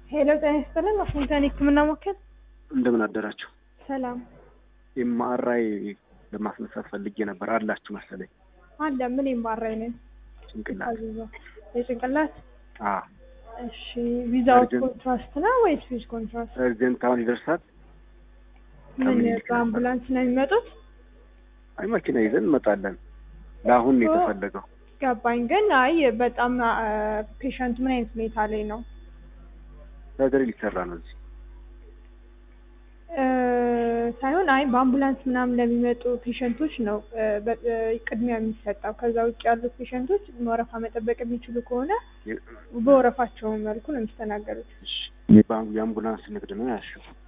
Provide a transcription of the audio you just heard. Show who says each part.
Speaker 1: ሄሎ ጤና ይስጥልን ዋሽንግተን የህክምና ማዕከል
Speaker 2: እንደምን አደራችሁ።
Speaker 1: ሰላም
Speaker 2: ኤምአርአይ ለማስነሳት ፈልጌ ነበር አላችሁ መሰለኝ።
Speaker 1: አለ ምን የማራይ ነን
Speaker 2: ጭንቅላት
Speaker 1: አዘዞ የጭንቅላት
Speaker 2: አ
Speaker 1: እሺ ቪዛው
Speaker 2: Urgent.
Speaker 1: ኮንትራስት ነው ወይስ ዊዝ ኮንትራስት
Speaker 2: እርጀንት አሁን ይደርሳል።
Speaker 1: ምን
Speaker 2: ከምኒልክ ነበር።
Speaker 1: በአምቡላንስ ነው የሚመጡት
Speaker 2: አይ መኪና ይዘን እንመጣለን። ለአሁን ነው
Speaker 1: እኮ-
Speaker 2: የተፈለገው።
Speaker 1: ገባኝ ግን አይ በጣም ፔሸንት ምን አይነት ሁኔታ ላይ ነው
Speaker 2: ሰርጀሪ ሊሰራ ነው እዚህ።
Speaker 1: እ፣ ሳይሆን አይ በአምቡላንስ ምናምን ለሚመጡ ፔሸንቶች ነው እ፣ በ- እ፣ ቅድሚያ የሚሰጠው ከዛ ውጭ ያሉት ፔሸንቶች ወረፋ መጠበቅ የሚችሉ ከሆነ
Speaker 2: የ-
Speaker 1: በወረፋቸው መልኩ ነው የሚስተናገዱት
Speaker 2: እሺ፣ የባንክ የአምቡላንስ ንግድ ነው ያልሽው።